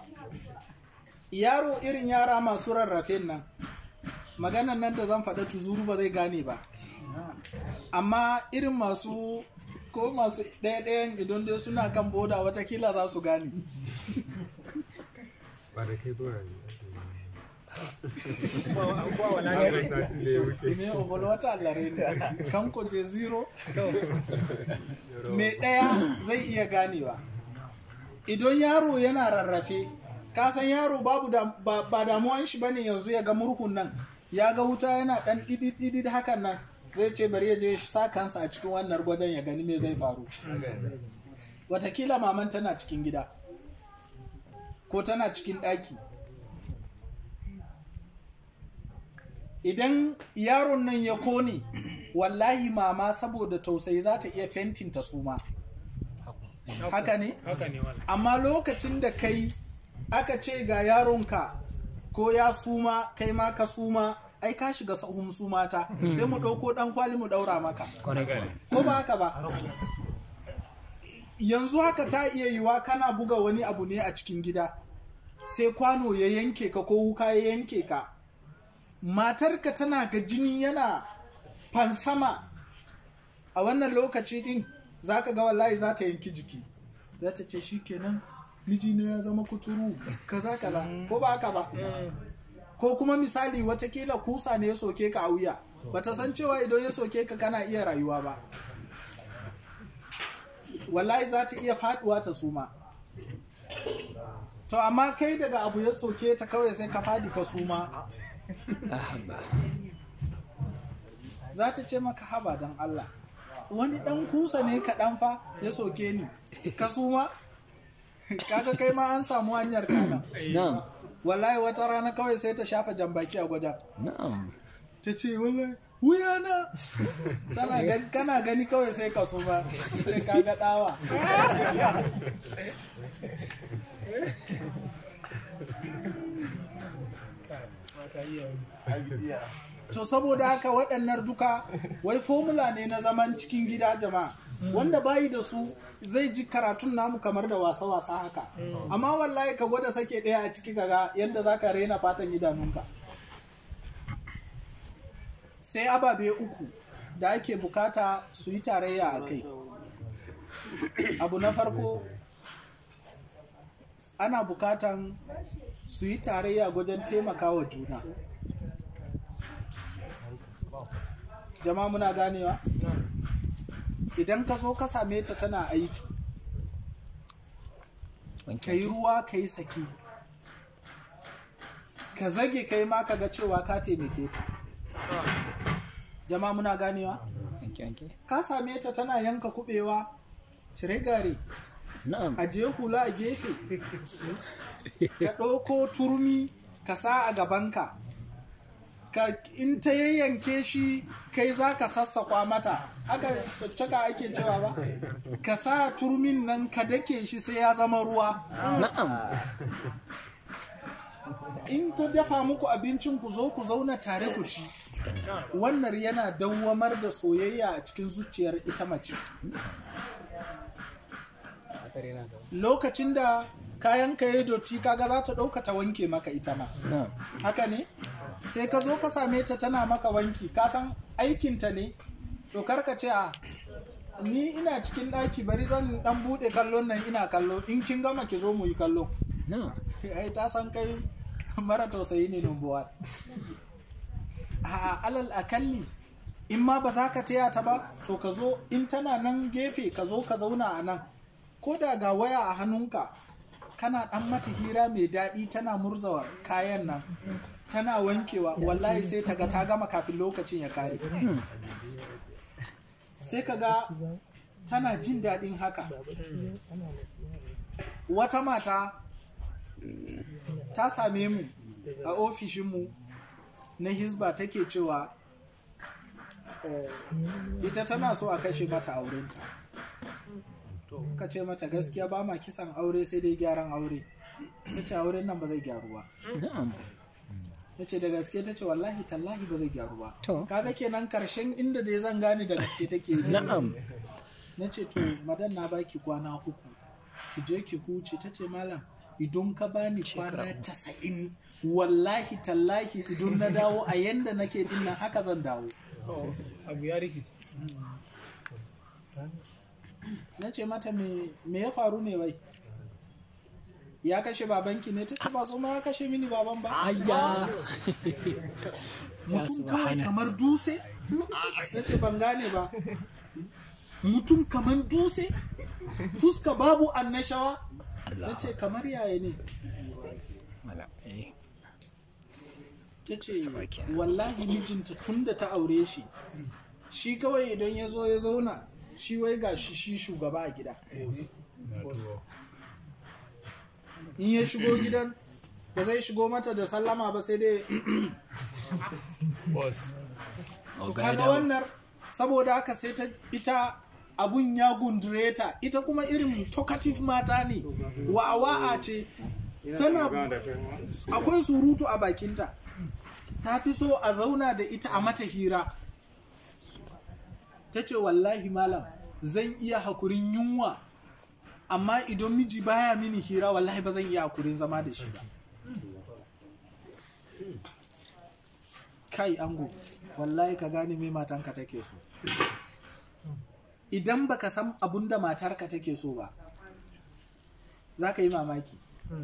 yaro irin yara masu rarrafen nan maganan nan da zan faɗa tuzuru ba zai gane ba amma irin masu ko masu ɗaya-ɗayan idan dai suna kan boda watakila za su gane ba da kai zuwa ba wala ne ne satin da ya wuce ne obol wata allare ne kan ko je zero mai ɗaya zai iya ganewa idan yaro yana rarrafe ka san yaro babu da, ba, ba damuwan shi bane yanzu ya ga murhun nan ya ga wuta yana dan didid hakan nan zai ce bari ya je shi sa kansa a cikin wannan gwajen ya gani me zai faru watakila maman tana cikin gida ko tana cikin ɗaki idan yaron nan ya kone wallahi mama saboda tausayi za ta iya fentin ta suma haka ne haka ne wala amma lokacin da kai aka ce ga yaronka ko ya suma kai ma ka suma ai ka shiga sahun sumata sai mu ɗauko ɗan kwali mu ɗaura maka ko ba haka ba yanzu haka ta iya yiwa kana buga wani abu ne a cikin gida sai kwano ya yanke ka ko wuka ya yanke ka matarka tana ga jini yana fansama a wannan lokaci din za ka ga wallahi za ta yanki jiki za ta ce shi kenan mijina ya zama kuturu kaza kaza ko ba haka ba ko kuma misali watakila kusa ne ya soke ka a wuya bata san cewa idan ya soke ka kana iya rayuwa ba wallahi za ta iya faduwa ta suma to amma kai daga abu ya soke ta kawai sai ka fadi ka suma ahaba za ta ce maka haba don Allah wani dan kusa ne kaɗan fa ya soke ni ka suma kaga kai ma an samu hanyar kana na'am wallahi wata rana kawai sai ta shafa jambaki a gwajen na'am ta ce wallahi wuyana tana gani kana gani kawai sai ka suma sai ka ga dawa to saboda haka waɗannan duka wai formula ne na zaman cikin gida jama'a wanda bayi da su zai ji karatun namu kamar da wasa-wasa haka amma wallahi ka gwada sake ɗaya a ciki kaga yadda za ka raina fatan idanunka sai ababe uku da ake bukata su yi tarayya a kai abu na farko ana bukatan su yi tarayya wajen taimakawa juna jama'a muna ganewa idan ka zo ka same ta tana aiki ka yi ruwa ka yi saki ka zage kai ma ka ga cewa ka taimake ta jama'a muna ganewa wanke wanke ka same ta tana yanka kubewa cire gare na'am ajiye hula a gefe ka ɗauko turmi ka sa a gabanka ka in ta yayyanke shi kai za ka sassakwa mata haka caccaka ake cewa ba ka sa turmin nan ka dake shi sai ya zama ruwa na'am in ta dafa muku abincin ku zo ku zauna tare ku ci wannan yana dawwamar da soyayya a cikin zuciyar ita mace lokacin da kayan ka yi dotti kaga za ta ɗauka ta wanke maka ita ma na'am haka ne sai ka zo ka same ta tana maka wanki ka san aikinta ne to karka ce a ni ina cikin ɗaki bari zan ɗan buɗe kallon nan ina kallo in kin gama ki zo mu yi kallo na'am ai ta san kai mara tausayi ne numbuwa a alal akalli in ma ba za ka taya ta ba to ka zo in tana nan gefe ka zo ka zauna a nan ko da ga waya a hannunka kana dan mata hira mai daɗi tana murzawa kayan nan tana wankewa wallahi sai ta ga ta gama kafin lokacin ya kare sai ka ga tana jin daɗin haka wata mata ta same mu a ofishinmu na hisba take cewa eh, ita tana so a kashe mata aurenta ka ce mata gaskiya ba ma kisan aure sai dai gyaran aure ta ce auren nan ba zai gyaru ba na'am ta ce da gaske ta ce wallahi tallahi ba zai gyaru ba To. kaga kenan karshen inda dai zan gane da gaske take yi na'am na ce to madan na baki kwana uku ki je ki huce ta ce malam idan ka bani kwana casa'in wallahi tallahi idan na dawo a yanda nake dinnan haka zan dawo abu ya rikici na ce mata me me ya faru ne wai ya kashe babanki ne ta ce ba kuma ya kashe mini baban ba ayya mutum kawai subhana. kamar dutse ta ce ban gane ba mutum kamar dutse fuska babu annashawa ta ce kamar yaya ne Mala, eh, ta ce Sawa kenan. wallahi mijinta tun da ta aure shi shi kawai idan ya zo ya zauna shi wai ga shi shi shugaba a gida na tuwo in ya shigo gidan ba zai shigo mata da sallama ba sai dai boss to oga ya kaga dawo. wannan saboda haka sai ta ita abun ya gundure ta ita kuma irin talkative mata ne wa'awa'a ce tana akwai surutu a bakinta ta fi so a zauna da ita a mata hira ta ce wallahi malam zan iya hakurin yunwa amma idan miji baya mini hira wallahi ba zan iya hakurin zama da shi ba kai ango wallahi ka gane me matanka take so idan baka san abun da matarka take so ba za ka yi mamaki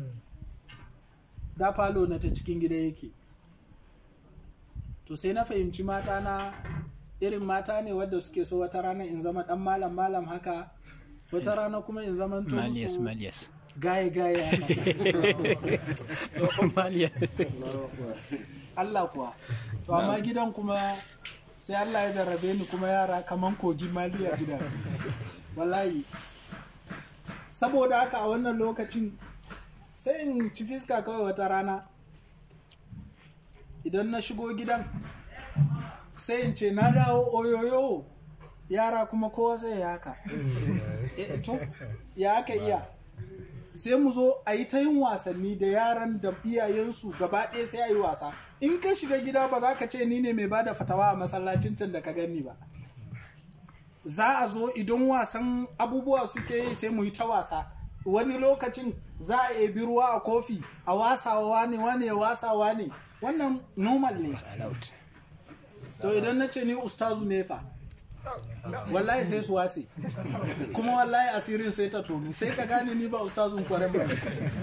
da falo na ta cikin gida yake to sai na fahimci mata na irin mata ne wadda suke so wata rana in zama dan malam malam haka wata rana kuma in zama to Malias, musu malias. gaye gaye haka Malias. Allah kuwa to amma gidan kuma sai Allah ya jarrabe ni kuma yara kaman kogi mali a gida wallahi saboda haka a wannan lokacin sai in ci fiska kawai wata rana idan na shigo gidan sai in ce na dawo oyoyo yara kuma kowa sai ya haka Eh, to ya aka iya sai mu zo a yi ta yin wasanni da yaran da iyayensu gaba ɗaya sai a yi wasa in ka shiga gida ba za ka ce ni ne mai bada fatawa a masallacin can da ka gani ba za a zo idan wasan abubuwa suke yi sai mu yi ta wasa wani lokacin za a ebi ruwa a kofi a wasawa wane wane ya wasawa ne wannan normal ne Allowed. to idan na ce ni ustazu ne fa wallahi sai su wase kuma wallahi asirin sai ta tonu sai ka gane ni ba ustazun kwaren ba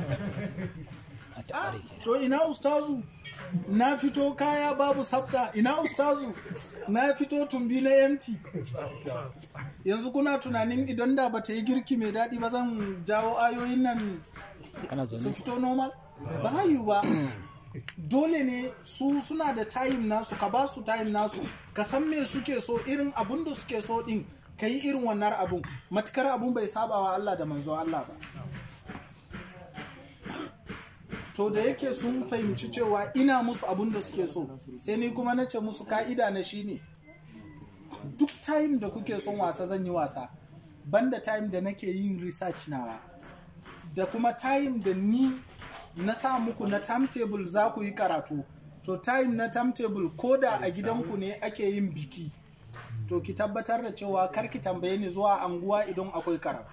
A ta Ah, ƙare kenan. to ina ustazu na fito kaya babu sabta ina ustazu na fito tumbi na empty yanzu kuna tunanin idan da bata yi girki mai daɗi ba zan jawo ayoyin nan Kana su zaune? fito normal ba yiwu ba dole ne su suna da time nasu ka ba su time nasu ka san me suke so irin abun da suke so din ka yi irin wannan abun matukar abun bai saba wa Allah da manzon Allah ba to da yake sun fahimci cewa ina musu abun da suke so sai ni kuma na ce musu ka'ida na shine duk time da kuke son wasa zan yi wasa banda time da nake yin research nawa da kuma time da ni na sa muku na timetable za ku yi karatu to time na timetable ko da a gidanku ne ake yin biki to ki tabbatar da cewa kar ki tambaye ni zuwa anguwa idan akwai karatu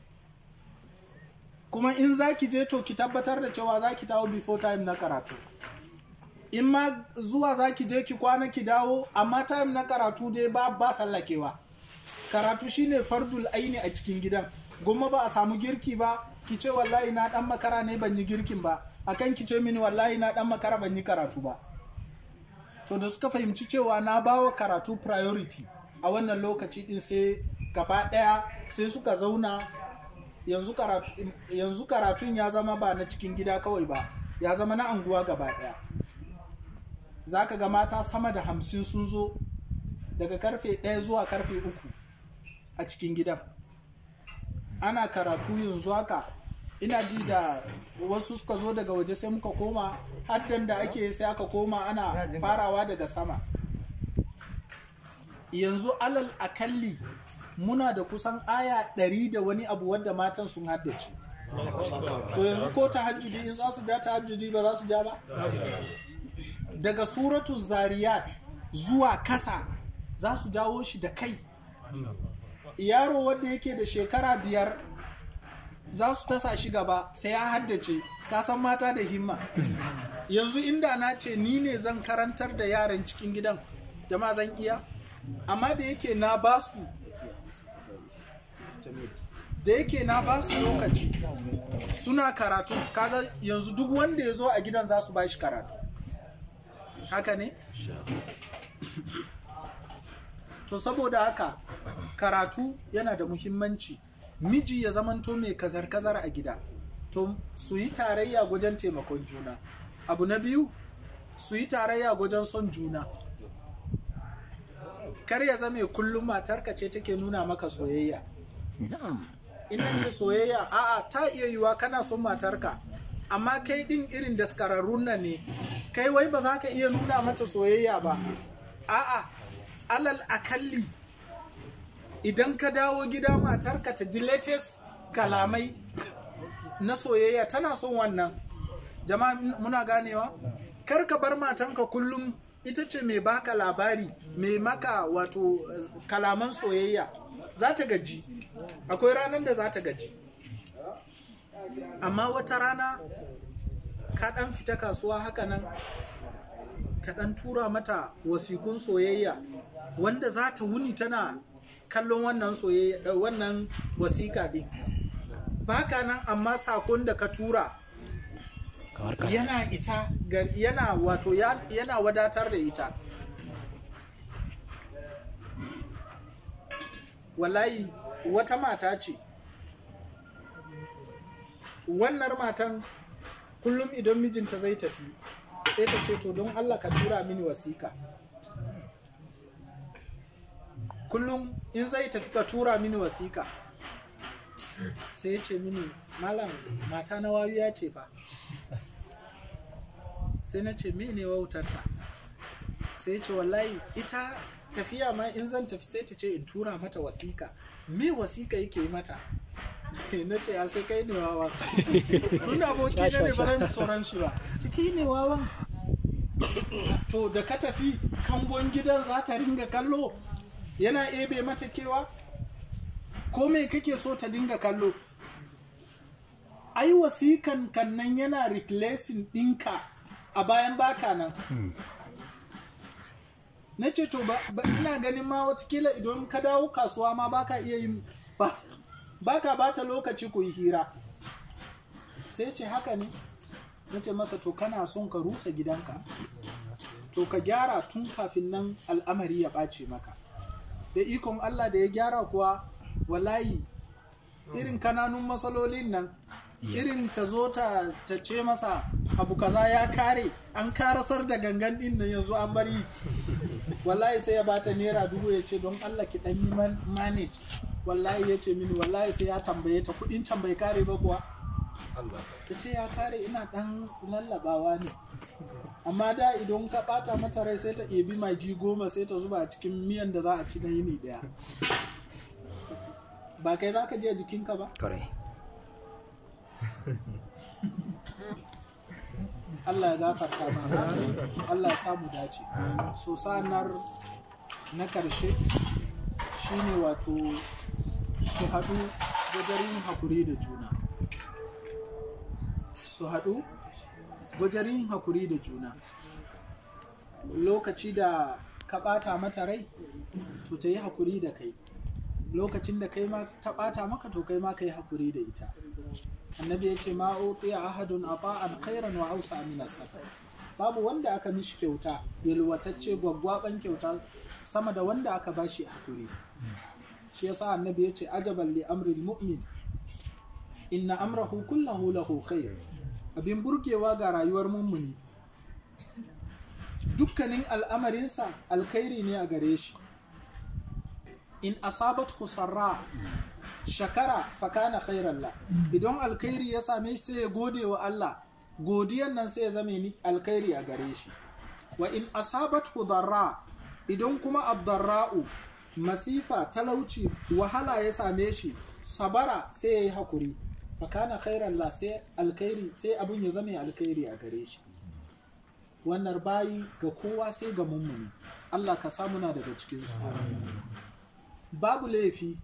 kuma in za ki je to ki tabbatar da cewa za ki dawo before time na karatu in ma zuwa za ki je ki kwana ki dawo amma time na karatu dai ba ba sallakewa karatu shine fardul aini a cikin gidan goma ba a samu girki ba ki ce wallahi na dan makara ne ban yi girkin ba akan ki ce mini wallahi na dan makara ban yi karatu ba to da suka fahimci cewa na bawa karatu priority a wannan lokaci din sai gaba daya sai suka zauna yanzu karatu yanzu karatun ya zama ba na cikin gida kawai ba ya zama na anguwa gaba daya zaka ga mata sama da hamsin sun zo daga karfe ɗaya zuwa karfe uku a cikin gidan ana karatu yanzu haka ina ji da wasu suka zo daga waje sai muka koma haddan da ake sai aka koma ana farawa daga sama yanzu alal akalli muna da kusan aya ɗari da wani abu wadda matan sun haddace to yanzu ko tahajjudi in za su ja tahajjudi ba za su ja ba daga suratu zariyat zuwa kasa za su jawo shi da kai yaro wanda yake da shekara biyar za su tasa shi gaba sai ya haddace kasan mata da himma yanzu inda na ce ni ne zan karantar da yaran cikin gidan jama'a zan iya amma da yake na ba su da yake na ba su lokaci suna karatu kaga yanzu duk wanda ya zo a gidan za su ba shi karatu haka ne to saboda haka karatu yana da muhimmanci miji ya zamanto mai kazar-kazar a gida to su yi tarayya wajen taimakon juna abu na biyu su yi tarayya wajen son juna kar ya zame kullum matarka ce take nuna maka soyayya Na'am. ina ce soyayya a'a ta iya yiwa kana son matarka amma kai din irin daskararrun nan ne kai wai ba za ka iya nuna mata soyayya ba a'a alal akalli idan ka dawo gida matarka ta ji latest kalamai na soyayya tana son wannan jama'a muna ganewa kar ka bar matanka kullum ita ce mai baka labari mai maka wato eh, kalaman soyayya za ta gaji akwai ranar da za ta gaji amma wata rana ka dan fita kasuwa haka nan ka dan tura mata wasikun soyayya wanda za ta wuni tana kallon wannan soyayya eh, wannan wasika din baka nan amma sakon da ka tura Kamar ka. yana isa ga- yana wato ya- yana wadatar da ita wallahi wata mata ce wannan matan kullum idan mijinta zai tafi sai ta ce to don allah ka tura mini wasika kullum in zai tafi ka tura mini wasiƙa sai ya ce mini malam mata na wawiya ce fa sai na ce mene wautarta sai ya ce wallahi ita tafiya ma in zan tafi sai ta ce in tura mata wasiƙa me wasiƙa yake yi mata na ce a sai kai ne wawa tun da aboki na ne ba zan tsoron shi ba ciki ne wawan to da ka tafi kangon gidan za ta ringa kallo yana ebe mata kewa ko me kake so ta dinga kallo ai wasikan kan nan yana replacing ɗinka a bayan baka nan na ce to ba ba- ina ganin ma watakila idan ka dawo kasuwa ma baka iya yin ba baka bata lokaci ku yi hira sai ce haka ne na ce masa to kana son ka rusa gidanka to ka gyara tun kafin nan al'amari ya ɓace maka da ikon Allah da ya gyara kuwa wallahi irin kananun matsalolin nan irin ta zo ta ta ce masa abu kaza ya kare an karasar da gangan din nan yanzu an bari wallahi sai ya bata naira dubu ya ce don Allah ki dan yi man- manage wallahi ya ce mini wallahi sai ya tambaye ta kudin can bai kare ba kuwa ta ce ya kare ina dan lallabawa ne amma da idan ka bata mata rai sai ta ɗebi magi goma sai ta zuba a cikin miyan da za a ci na yini daya ba kai za ka je jikinka ba Kare. Allah ya gafarta mana Allah ya samu dace so sanar na karshe shine wato su haɗu wajen yin hakuri da juna su haɗu wajen yin hakuri da juna lokaci da ka ɓata mata rai to ta yi hakuri da kai lokacin da kai ma ta ɓata maka to kai ma ka yi hakuri da ita annabi ya ce ma utiya ahadun ata'an khairan wa ausa min as babu wanda aka mishi kyauta yalwatacce gwaggwaban kyauta sama da wanda aka bashi hakuri shi yasa annabi ya ce ajaban li amril mu'min inna amrahu kullahu lahu khair abin burgewa ga rayuwar mummuni dukkanin al'amarinsa alkhairi ne a gare shi in asabat sarra shakara fakana khairan la idan alkhairi ya same shi sai ya gode wa Allah godiyan nan sai ya zame ni alkhairi a gare shi wa in asabat darra idan kuma abdarra'u masifa talauci wahala ya same shi sabara sai ya yi hakuri fakana khairan la sai alkhairi sai abin ya zame alkhairi a gare shi wannan bayi ga kowa sai ga mummuni Allah ka samu na daga cikinsu babu laifi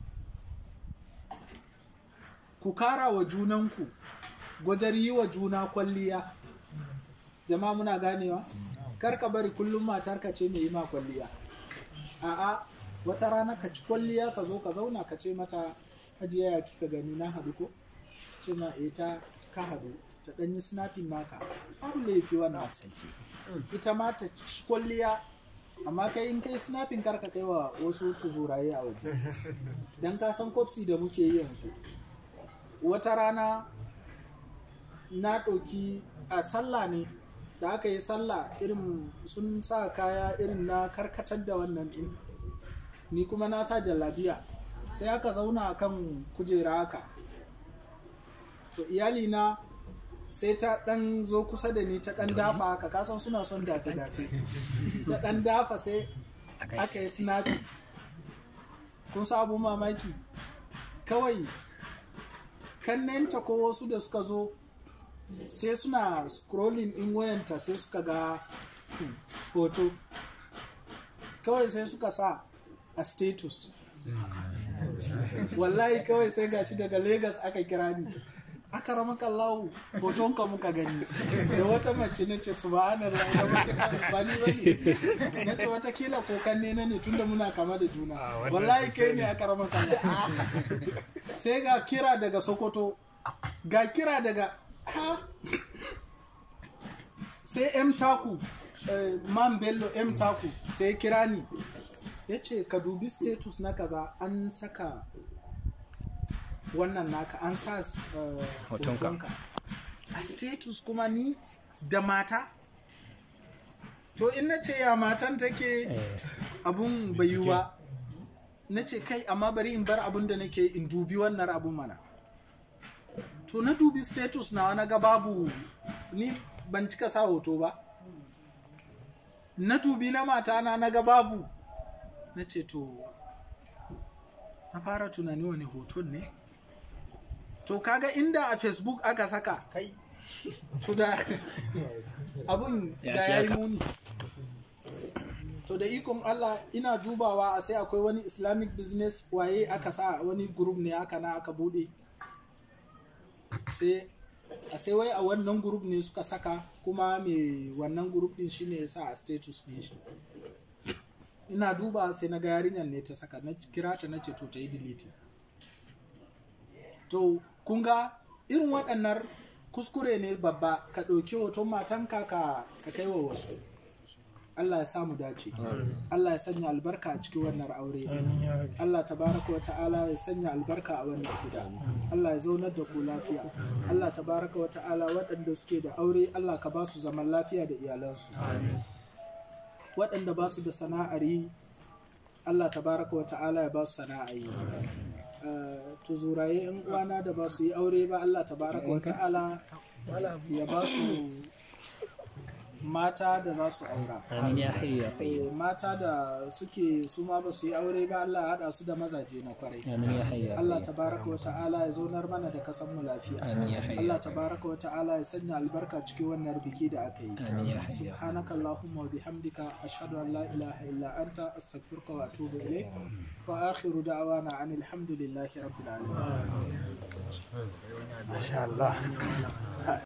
ku kara wa junanku gwajar yi wa juna kwalliya jama'a muna ganewa kar ka bari kullum matarka ce mai yi ma kwalliya a'a wata rana ka ci kwalliya ka zo ka zauna ka ce mata hajiya ya kika gani na haɗu ko ce ma eh ta ka haɗu ta ɗanyi snapping naka babu laifi wannan ita ma ta ci kwalliya amma kai in kai snapping karka kai wa wasu tuzuraye a waje dan ka san kopsi da muke yi yanzu wata rana na ɗauki a sallah ne da aka yi sallah irin sun sa kaya irin na karkatar da wannan ɗin ni kuma na sa jallabiya sai aka zauna a kan kujera haka to iyalina sai ta ɗan zo kusa da ni ta ɗan dafa haka kasan suna son dafe-dafe ta ɗan dafa sai aka yi snappy kun sa abun mamaki kawai kannenta ko wasu da suka zo sai suna scrolling in wayanta sai suka ga hoto kawai sai suka sa a status wallahi kawai sai gashi daga lagos aka kira ni aka rama kallahu hotonka muka gani da wata mace na ce subhanallah da mace ba ni bane na ce watakila ko kanne na ne tunda muna kama da juna wallahi kai ne aka rama kallahu sai ga kira daga sokoto ga kira daga ha sai m taku eh, man bello m taku sai kira ni ya ce ka dubi status na kaza an saka wannan naka an sa uh, Hotonka. hotonka a status kuma ni da mata to in na ce ya matan take Eh, abun bai yi ba na ce kai amma bari in bar abin da nake in dubi wannan abun mana to na dubi status na na ga babu ni ban cika sa hoto ba na dubi na matana na ga babu na ce to na fara tunani wani hoton ne to kaga inda a facebook aka saka kai to da abun Ya da fi ya yi haka. muni to da ikon Allah ina dubawa a sai akwai wani islamic business waye aka sa wani group ne aka na aka bude sai a sai wai a wannan group ne suka saka kuma mai wannan group din shine ya sa a status din shi ina duba sai na ga yarinyar ne ta saka na kira ta na ce to ta yi delete to kun ga irin waɗannan kuskure ne babba ka ɗauki hoton matanka ka ka kai wa wasu Allah ya samu dace Allah ya sanya albarka a cikin wannan aure Allah tabaraka wa ta'ala ya sanya albarka a wannan gida Allah ya zaunar da ku lafiya Allah tabaraka wa ta'ala waɗanda suke da aure Allah ka ba su zaman lafiya da iyalansu waɗanda ba su da sana'ar yi Allah tabaraka wa ta'ala ya ba su sana'ar yi Uh, tuzuraye yan uwana da ba su yi aure ba Allah tabaraka wa ta'ala ya ba su mata da za su aura amin ya hayyu ya qayyum Eh, mata da suke su ma ba su yi aure ba Allah ya haɗa su da mazaje na kwarai amin ya hayyu ya Allah qayyum tabaraka wa ta'ala ya zaunar mana da kasan mu lafiya amin ya hayyu Allah tabaraka wa ta'ala ya sanya albarka cikin wannan biki da aka yi amin ya hayyu ya سبحانك اللهم وبحمدك أشهد أن لا إله إلا أنت أستغفرك وأتوب إليك وآخر دعوانا عن الحمد لله رب العالمين masha Allah